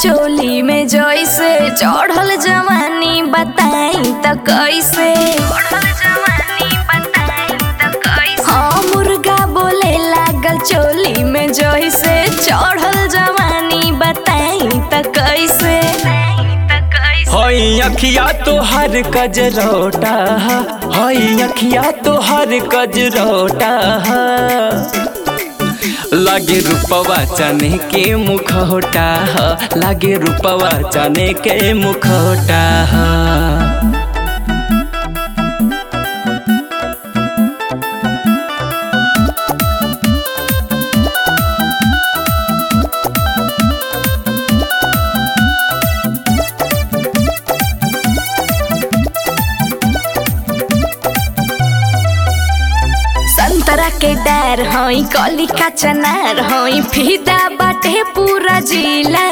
चोली में जैसे चढ़ल जवानी बताई त कैसे हाँ मुर्गा बोले लागल चोली में जैसे चढ़ल जवानी बताई त कैसे हई अखिया तोहर कजरोटा हई अखिया तोहर कजरोटा लागे रूपवा चने के मुखौटा लागे रूपवा चने के मुखौटा संतरा के डर हई कली का चनार हई फीदा बाटे पूरा जिला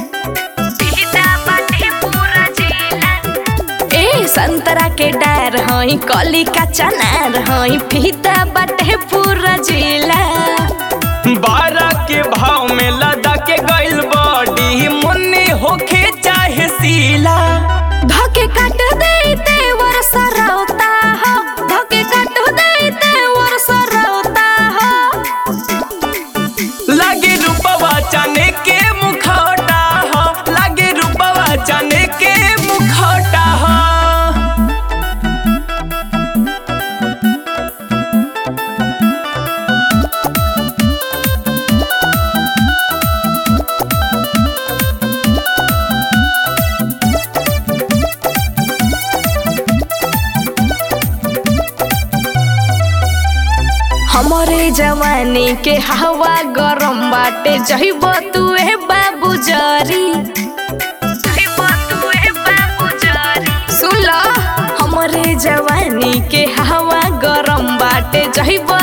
ए संतरा के डर हई कली का चनार हई फीदा बाटे पूरा जिला बारह के भाव में लदा के गइल बॉडी मुन्नी होखे चाहे सीला धके काट देते वर्ष रोता हो धके काट देते वर्ष रोता हो लागे रूपवा चने के मुखौटा हो लागे रूपवा चने के मुखौटा हो हमरे जवानी के हवा गरम बाटे जहिब तुए बाबू जरी सुन ल हमरे जवानी के हवा गरम बाटे जहिब